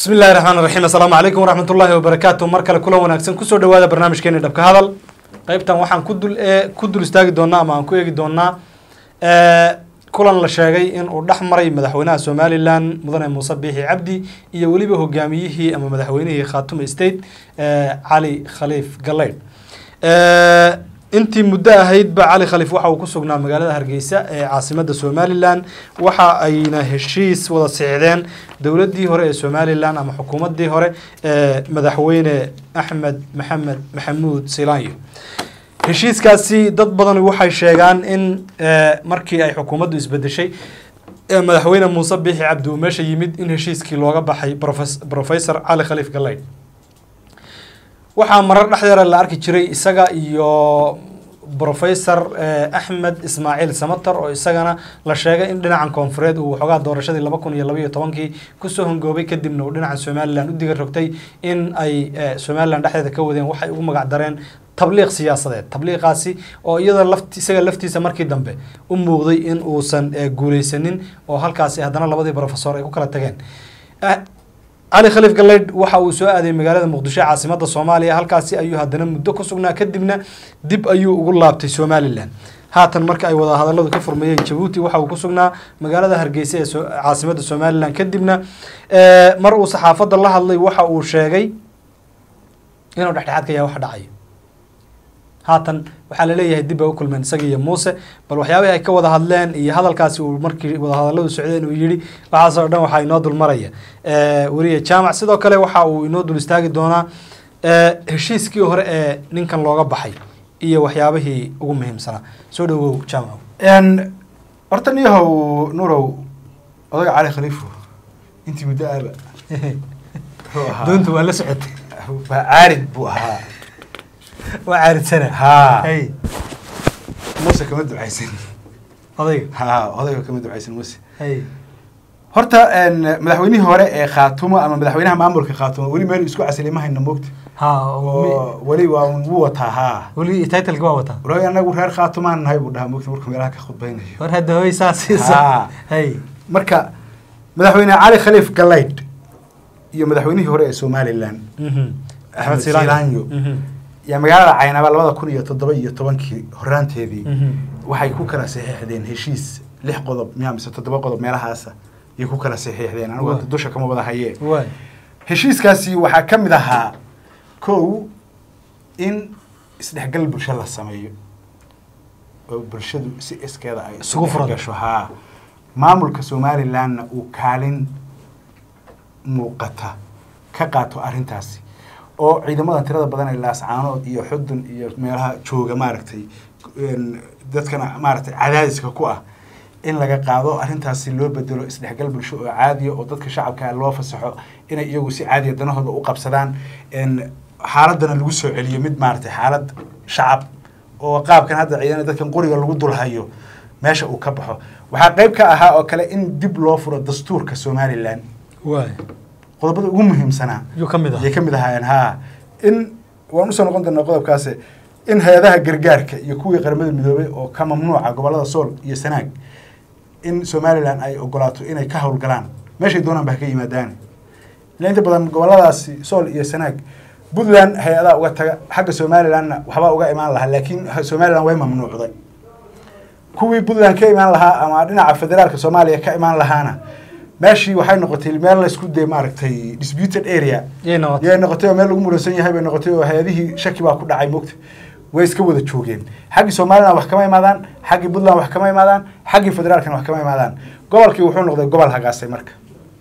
bismi illahi raxmaan raxiim assalaamu calaykum waraxmat ullaahi wabarakaatu mar kale kulan wanaagsan kusoo dhawaada barnaamijkeeni dhabka hadal qeybtan waxaan ku dul ee ku dul istaagi doonaa ama aan ku eegi doonaa kulan la sheegay in uu dhex maray madaxweynaha somalilan mudane muuse biixi cabdi iyo weliba hogaamiyihii ama madaxweynihii khaatume state cali khaliif galeydh intii muddo ahaydba cali khaliif waxa uu ku sugnaa magaalada hargeysa ee caasimadda somalilan waxa ayna heshiis wada sixdeen dowladdii hore ee somalilan ama xukuumaddii hore ee madaxweyne axmed maxamed maxamuud silaanyo heshiiskaasi dad badan waxay sheegaan in markii ay xukuumaddu isbedeshay madaxweyne muuse biixi cabdi uu meesha yimid in heshiiskii looga baxay professor cali khaliif galeydh waxaa marar dhexdeera la arki jiray isaga iyo professor axmed ismaaciil samater oo isagana la sheegay in dhinacan koonfureed uu waxoogaa doorashadii laba kun iyo labaiyo tobankii kusoo hongoobay kadibna uu dhinaca somalilan u diga rogtay in ay somalilan dhexdeeda ka wadeen waxay ugu magac dareen tabliiq siyaasadeed tabliiqaasi oo iyada laft isaga laftiisa markii dambe u muuqday in uusan guuleysanin oo halkaasi haddana labadii professor ay ku kala tageen cali khaliif galeydh waxa uu soo aaday magaalada muqdisho caasimada soomaaliya halkaasi ayuu haddana muddo ku sugnaa kadibna dib ayuu ugu laabtay somalilan haatan marka ay wada hadaladu ka furmayeen jabuuti waxa uu ku sugnaa magaalada hargeysa ee caasimada somalilan kadibna mar uu saxaafadda la hadlay waxa uu sheegay inuu dhexdhexaad ka yahay wax dhacayo haatan waxaa laleeyahay dib ay u kulmeen isaga iyo muuse bal waxyaabihii ay ka wada hadleen iyo hadalkaasi uu markii wadahadaladu socdeen uu yihi waxaasoo dhan waxaa inoo dul maraya weliya jaamac sidoo kale waxa uu inoo dul istaagi doonaa heshiiskii hore ee ninkan looga baxay iyo waxyaabihii ugu muhiimsanaa soo dhawow jaamac horta niyahow nurow odaga cali khaliifo intii muddo aaba doonta waa la socotay waa caarid buu ahaa waa caaridsana haa hay muuse kama ducaysan odayga haa odayga kama ducaysan muuse hay horta madaxweynihii hore ee khaatumo ama madaxweynaha maamulka khaatumo weli meel isku casilay ma hayno moogta ha oo weli waa un wuu wataa haa weli titleka waa wataa walahi anagu reer khaatumaan nahay buu dhahaa moogta markuu meelaha ka khudbaynayo war hadda hoy saas siisa Haa. hay marka madaxweyne cali khaliif galeydh iyo madaxweynihii hore ee somalilan Mhm. Axmed Silaanyo. Mhm. yaa magaalada caynaba labada kun iyo toddoba iyo tobankii horaanteedii Mhm. waxay ku kala saxiixdeen heshiis lix qodob miyaa mise toddoba qodob meelahaasa yay ku kala saxiixdeen anigu Waa. dusha kama wada hayee waay heshiiskaasi waxaa ka mid ahaa kow in isdhexgal bulsho la sameeyo oo bulshadu si iskeeda ay Isugu furan. gasho haa maamulka somalilandna uu kaalin muuqata ka qaato arrintaasi oo ciidamadan tirada badan ee laascaanood iyo xudun iyo meelaha jooga maaragtay een, dadkana maaragtay cadaadiska ku ah in laga qaado arrintaasi loo bedelo isdhexgal bulsho oo caadiya oo dadka shacabka loo fasaxo inay iyagu si caadiya danahooda u qabsadaan een, xaaladana lagu soo celiyo mid maaragtay xaalad shacab oo qaabkan hadda ciidan dadkan qoriga lagu dulhayo meesha uu ka baxo waxaa qayb ka ahaa oo kale in dib loo furo dastuurka somalilan waay qodobada ugu muhiimsanaa yuu ka mid ah ayay ka mid ahaayeen haa in waan usoo noqon doonaa qodobkaasi in hay-adaha gargaarka iyo kuwii qaramada midoobay oo ka mamnuuca gobolada sool iyo sanaag in somalilan ay ogolaato inay ka howlgalaan meeshay doonaan ba ha ka yimaadaan ila inta badan goboladaasi sool iyo sanaag puntland hay-adaha uga taga xagga somalilandna waxbaa uga imaan lahaa laakiin somaliland way mamnuucday kuwii puntland ka imaan lahaa ama dhinaca federaalka soomaaliya ka imaan lahaana meeshii waxay noqotay meel laysku dee maaragtay disputed area yay noqotay yay noqotay oo meel lagu muransan yahay bay noqotay oo hay-adihii shaki baa ku dhacay mogta way iska wada joogeen xaggii somaliland wax kama imaadaan xaggii puntland wax kama imaadaan xaggii federaalkana wax kama imaadaan gobolkii wuxuu noqday gobol hagaasay marka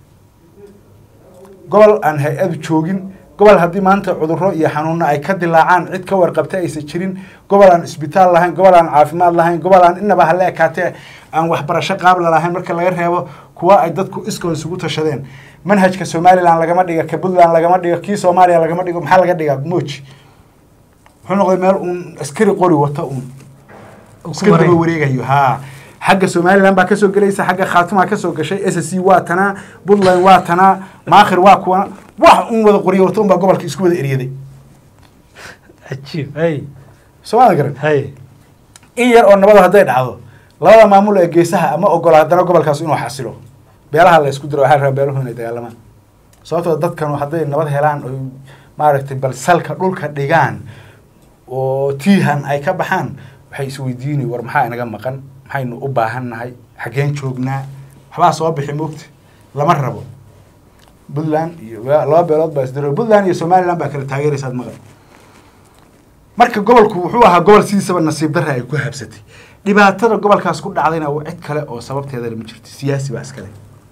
gobol aan hay-adu joogin gobol haddii maanta cudurro iyo xanuuno ay ka dilaacaan cid ka warqabta aysan jirin gobol aan isbitaal lahayn gobol aan caafimaad lahayn gobol aan inaba hala ekaatee aan waxbarasho qaabla lahayn marka laga reebo kuwa ay dadku iskood isugu tashadeen manhajka somaliland lagama dhiga ka puntland lagama dhigo kii soomaaliya lagama dhigo maxaa laga dhigaa moji muxuu noqday meel uun askari qori wata uun iska daba wareegayo haa xagga somaliland baa kasoo gelaysa xagga khaatumaa kasoo gashay s c waa tanaa puntland waa tanaa maakhir waa kuwana wax un wada qoriyo wata un baa gobolka isku wada eryaday cajiib hay soomaalida garan hay in yar oo nabada hadday dhacdo labada maamul ee geesaha ama ogola haddana gobolkaas inuu xasilo beelaha la isku diro waxaa la rabaa beeluhu inay dagaalamaan sababtoo dadkan hadday nabad helaan oy maaragtay bal salka dhulka dhigaan oo tiihan ay ka baxaan waxay isweydiini war maxaa inaga maqan maxaynu u baahan nahay xaggeen joognaa waxbaa soo bixi moogta lama rabo puntland iyo laba beelood baa isdiro puntland iyo somaliland baa kala taageeraysaad maqan marka gobolku wuxuu ahaa gobol sidiisaba nasiib darra ay ku habsatay dhibaatada gobolkaas ku dhacdayna waa cid kale oo sababteeda lama jirto siyaasi baa iskale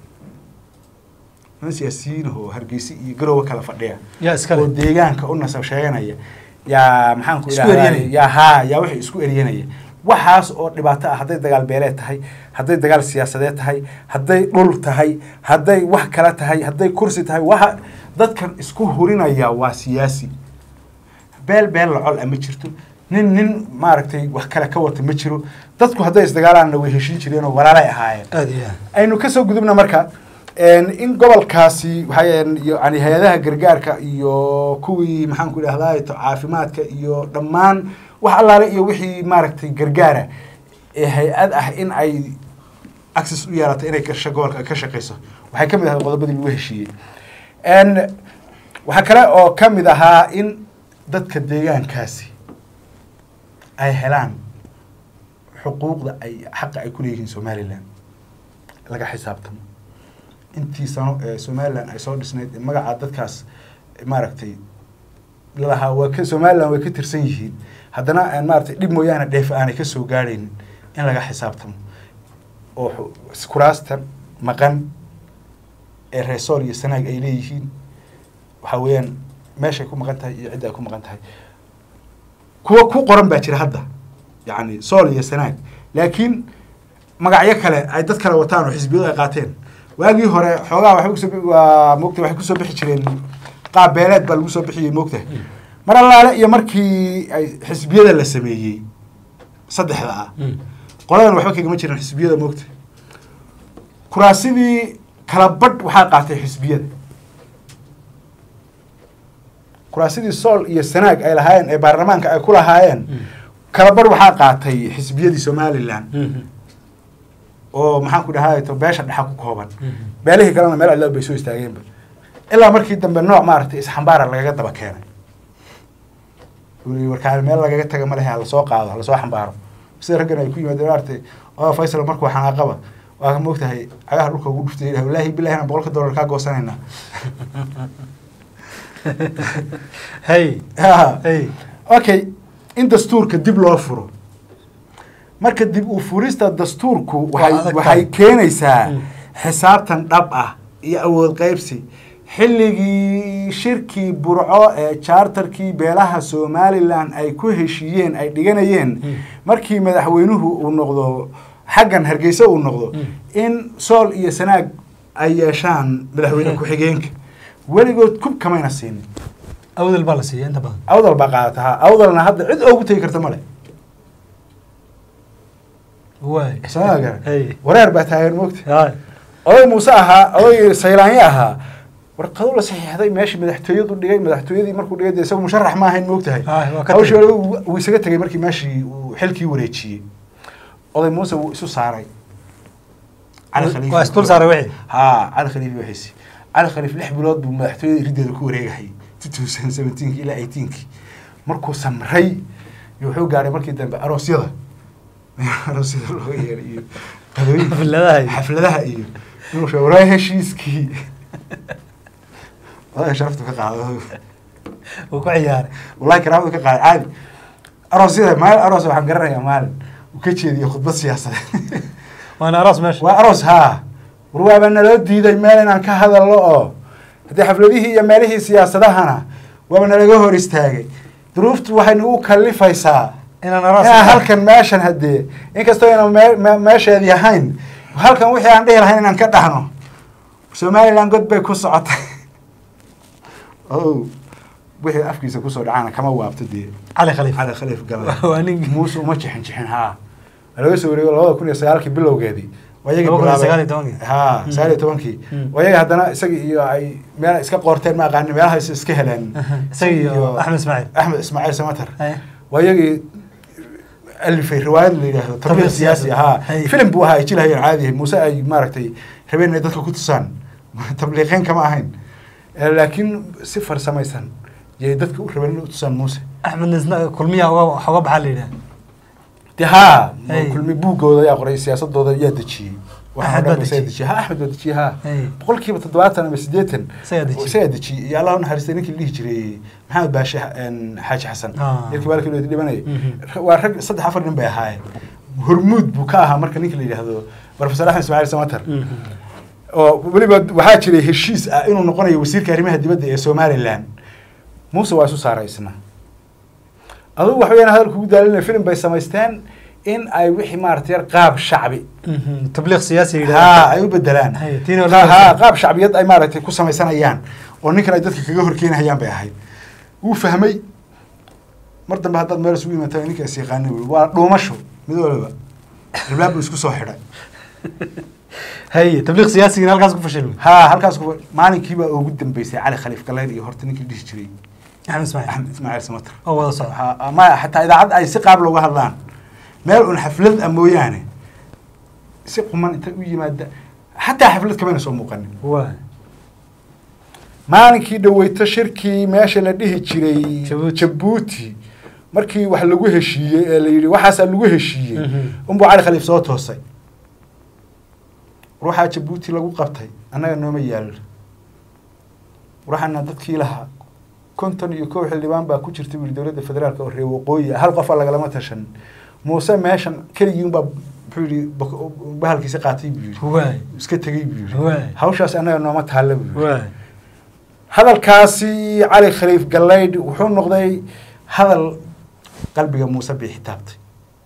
niman siyaasiyiin oo hargeysa iyo garowe kala fadhiya yaa iskale. oo deegaanka u nasab sheeganaya yaa maxaan ku Isku idhahdaa eryanaya. yaa haa yaa wixii isku eryanaya waxaas oo dhibaato ah hadday dagaal beeleed tahay hadday dagaal siyaasadeed tahay hadday dhul tahay hadday wax kale tahay hadday kursi tahay waxa dadkan isku hurinaya waa siyaasi beel beel lacol ah ma jirto nin nin maaragtay wax kale ka wata ma jiro dadku hadday isdagaalaanna way heshin jireen oo walaalay ahaayeen aada iyo aad aynu kasoo gudubna marka een, in gobolkaasi waxay yani hay-adaha gargaarka iyo kuwii maxaan ku idhahdaa caafimaadka iyo dhammaan wax allaale iyo wixii maaragtay gargaara ee hay-ad ah in ay access u yeelato inay gasho gobolka ka shaqeyso waxay ka mid ahay qodobadii lagu heshiiyey n waxaa kale oo ka mid ahaa in dadka deegaankaasi ay helaan xuquuqda ay xaqa ay ku leeyihiin somalilan laga xisaabtamo intii sano ee somalilan ay soo dhisnayd ee magaca dadkaas maaragtay lalahaa waa ka somalilan way ka tirsan yihiin haddana aan maaragtay dhib mooyaane dheef aanay ka soo gaadhaynin in laga xisaabtamo oo xu- kuraasta maqan ee reesool iyo sanaag ay leeyihiin waxaa weeyaan meeshay ku maqan tahay iyo cidda ay ku maqan tahay kuwa ku qoran baa jira hadda yacni sool iyo sanaag laakiin magacyo kale ay dad kale wataan oo xisbiyadu ay qaateen waagii hore xoogaa waxay kusoo bi- waa moogta waxay kusoo bixi jireen qaab beeleed baa lagu soo bixiyey moogta mar allaale iyo markii ay xisbiyada la sameeyey saddexda ah qoladan waxba kagama jiran xisbiyada moogta kuraasidii kala badh waxaa qaatay xisbiyada kuraasidii sool iyo sanaag ay lahaayeen ee baarlamaanka ay ku lahaayeen kala badh waxaa qaatay xisbiyadii somalilan oo maxaan ku dhahay to beesha dhexa ku kooban beelihii kalena meel cidlo bay soo istaageenba ilaa markii dambe nooc maaragtay isxambaara lagaga daba keenay wuli warkaan meel lagaga taga ma lehe ha lasoo qaado ha lasoo xambaaro sida raggan ay ku yimaadeen maaragtay oo faysal markuu xanaaqaba waa ka moogtahay cagaha dhulka ugu dhuftay yidhah wallaahi billahi inaan boqolka dollar kaa goosanaynaa hey Ha. hey okay in dastuurka dib loo furo marka dib u furista dastuurku Waa waxay adag waxay tahay. keenaysaa Mm. xisaabtan dhab ah iyo awood qaybsi xilligii shirkii burco ee charterkii beelaha somalilan ay ku heshiiyeen ay dhiganayeen Mm. markii madaxweynuhu uu noqdo xaggan hargeysa uu noqdo Mm. in sool iyo sanaag ay yeeshaan madaxweyne Mm. ku-xigeenka weligood kub kamayna siinin awdal baa la siiya inta badan awdal baa qaadata ha awdalna hadda cid oogu tegi karta male waay Soo garan. hey wareer baa taagan moogta hay oday muuse ahaa oday saylaanyo ahaa warqado la saxiixday meeshii madaxtooyadu dhigay madaxtooyadii markuu dhigay dee isagu musharax ma ahayn moogtahay Ay, waa ka hawshii tegey. hore wuu wuu isaga tegay markii meeshii uu xilkii wareejiyey oday muuse wuu isu saaray cali khaliif waa isdul saaray wixii haa cali khaliif wixiisi cali khaliif lix bilood buu madaxtooyada irideeda ku wareegahayay two thousand seventeenki ilaa eighteenki markuu samray iyo wuxuu gaadhay markii dambe aroosyada aroosyada loo yeeray iyo qadooyinka Xafladaha iyo- xafladaha iyo inuu sheego waraa heshiiskii walahi sharaftu ka qaado uu ku ciyaaray wallahi karaamadu ka qaado caadi aroosyada maalin aroos waxaan garanayaa maalin uu ka jeediyo khudbad siyaasadeed waana aroos meesha waa aroos haa war waaba naloo diiday meel inaan ka hadalno oo haddii xafladihii iyo meelihii siyaasadahana waaba nalaga hor istaagay duruuftu waxay nagu kalifaysaa inaan aroos inaan halkan meeshan haddee inkastoo ayna mee- me- meesheedii ahayn halkan wixii aan dhihi lahayn inaan ka dhahno somaliland god bay ku socotay o wixii afkiisa kusoo dhacaana kama waabto dee cali khaliif cali khaliif gala waa nin muuse uma jixin jixin haa waa laga soo wareego labada kun iyo sagaalkii bilowgeedii waa iyaga Laba kun iyo bilaabay- sagaal iyo tobankii. haa Mm. sagaal iyo tobankii Mm. waa iyaga haddana isaga iyo ay meel iska qoorteen ma aqaani meelaha is iska heleen isaga iyo axmed ismaaciil axmed ismaaciil samatar Hey. waa iyagii alifay riwaayad la yidhaahdo Tabliiq tabliiq siyaasi siyaasi. ahaa Hey. filim buu ahaa ay jilahayeen caadi muuse ay maaragtay rabeen inay dadka ku tusaan tabliiqeen kama ahayn Eh, laakiin si farsamaysan yay dadka u rabeen inay u tusaan muuse axmed nisna kulmiyaha uga wax uga baxaa la yidhaha de haa Hey. kulmi buuggooda yaa qoray siyaasadooda yaa dejiyey Waxaan Axmed oo baa dhan isagaa dejiyey. dejiyey ha axmed baa dejiyey ha Hey. boqolkiiba toddobaatan ama siddeetan Isagaa dejiyey. isagaa dejiyey iyo allah u naxariistay ninkii la dhihi jiray maxamed baashe een, xaaji xasan Ah. yarkii baalkii loo dhibanayay Mhm. waa rag saddex afar nin bay ahaayeen hormuud buu ka ahaa marka ninka la yidhaahdo professor axmed ismaaciil samatar oo weliba waxaa jiray heshiis ah inuu noqonayo wasiirka arrimaha dibadda ee somalilan muuse waa isu saaray isna adugu wax weyaan hadalka ugu daalinaya film bay samaysteen in ay wixii maarata yar qaab shacbi tabliiq siyaasi ha yidhaha ay u bedelaan Hay, tiin oo Ha- la- ha qaab shacbiyad ay maaragtay ku samaysanayaan oo ninkan ay dadka kaga horkeenayaan bay ahayd wuu fahmay mar dambe haddaad meel isugu imaata ninka is yaqaana wy waa dhuumasho mid waliba albaab buu isku soo xidhay haye tabliiq siyaasigina halkaas ku fashilmay ha halkaas ku- maalinkiibaa ugu dambeysay cali khaliif galayl iyo horta ninkii dhihi jiray axmed ismaaciil axmed ismaaciil samatar oo wada socda Ha- maya xataa idaacad ay si qaab looga hadlaan meel un xaflad ah mooyaane si quman inta u yimaada xataa xaflad kamayna soo muuqanin waa maalinkii dhaweyto shirkii meesha la dhihi jiray Jabuuti. jabuuti markii wax lagu heshiiyey ee la yidhi waxaasaa lagu heshiiyey Mhm. unbuu cali khaliif soo toosay ruuxaa jabuuti lagu qabtay annaga nooma yaalo waxaana dadkii lahaa konton iyo kow xildhibaan baa ku jirta buu yihi dowladda federaalka oo reer waqooyi ah hal qofa lagalama tashan muuse meeshan keligii unbaa muxuu yihi bak- bahalkiisa qaatay buu yihi waay iska tegey buu yihi Waay. hawshaas annaga nooma taalla buu yihi waay hadalkaasi cali khaliif gallaydh wuxuu noqday hadal qalbiga muuse biixi taabtay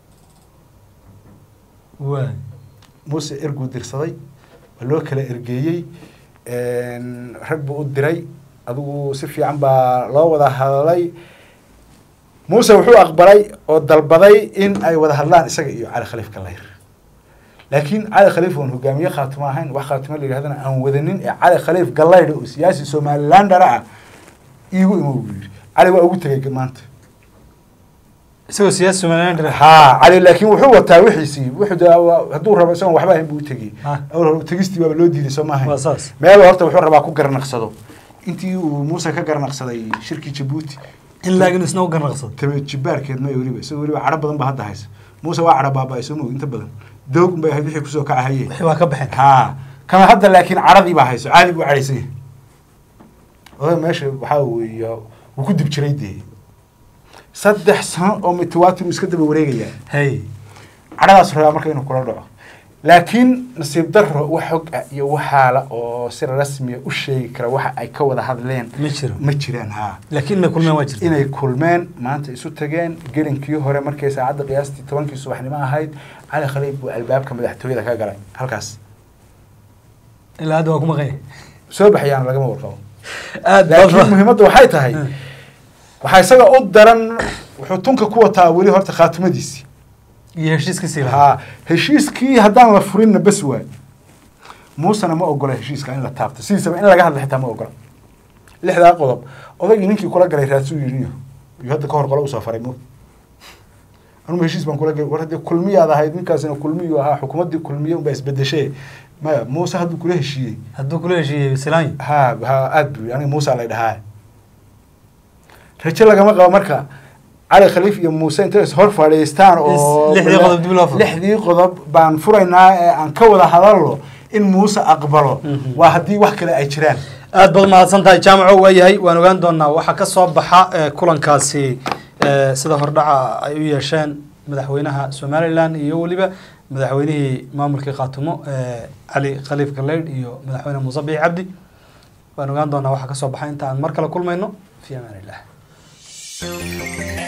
waay muuse erguu dirsaday waa loo kala ergeeyey rag buu u diray adigu si fiican baa loo wada hadlay muuse wuxuu aqbalay oo dalbaday in ay wada hadlaan isaga iyo cali khaliif gallayr laakiin cali khaliif oon hogaamiye khaatimo ahayn wax khaatimo la yidhahdana aan wadanin ee cali khaliif gallaydh oo siyaasi somalilandana ah iigu imo buu yidhi cali waa ugu tegay maanta isagoo siyaasi somaliland haa cali laakiin wuxuu wataa wixiisii wuxuu de waa- hadduu rabo isagoon waxba ahayn buu u tegey Ah. awal hore tegistii waaba loo diiday soo maahayn waa saas meel horta wuxuu rabaa ku garnaqsado intii uu muuse ka garnaqsaday shirkii jabuuti in laakiin isna u ganaqsado tame jibaarkeed may weliba isagoo weliba cadho badan ba hadda haysa muuse waa cadho baaba soo moog inta badan doog bay ahayd wixii kusoo kacahaye wixii waa ka baxeen haa kama hadda laakiin cadhadii baa hayso caadi buu cadhaysan yahay oday meesha waxaa weeye wuu ku dib jiray dee saddex sano oo mitiwaatir uu iska daba wareegayaa hay cadhadaas rabaa marka inuu kula dhaco laakiin nasiib daro wax xog ah iyo waxaala oo si rasmiya u sheegi kara waxa ay ka wada hadleen ma jiro ma jiraan haa laakiin inay kulmeen waa jirta inay kulmeen maanta isu tageen gelinkii hore markay saacadda qiyaastii tobankii subaxnimo ahayd cali khaliif buu albaabka madaxtooyada ka galay halkaas ilaa hadda waa ku maqan yahay soo baxayaan lagama warqabo aad laakiin baad muhiimadda waxay tahay Hmm. waxaa isaga u daran wuxuu tunka ku wataa weli horta khaatimadiisii iyo heshiiskiisii lahaa haa heshiiskii haddaan la furinna bas waay muusena ma ogola heshiiska in la taabto sidiisaba in laga hadla xitaa ma ogola lixdaa qodob odaygii ninkii kula galay raasuu yidhi iyo hadda ka hor qole usoo faray mo anugu heshiis baan kula galay war haddii kulmiyaad ahayd ninkaasina kulmiyu ahaa xukuumaddii kulmiye unbaa isbedeshe maya muuse hadduu kula heshiiyey hadduu kula heshiiyey silaanyi ha ha aad buu yidhi aniga muuse lay dhahaa rajo lagama qabo marka cali khaliif iyo muuse intay is hor fadhiistaan oo Is- lixdii qodob dib loo furo. lixdii qodob baan furaynaa ee aan ka wada hadalno in muuse aqbalo Mhm. waa haddii wax kale ay jiraan aad baad mahadsan tahay jaamaco waa yahay waan ogaan doonaa waxaa ka soo baxa eh, kulankaasi eh, sida hordhaca ay u yeesheen madaxweynaha somalilan iyo weliba madaxweynihii maamulkii khaatumo eh, cali khaliif galeydh iyo madaxweyne muuse biix cabdi waan ogaan doonaa waxaa ka soo baxa inta aan mar kale kulmayno fi amaan illah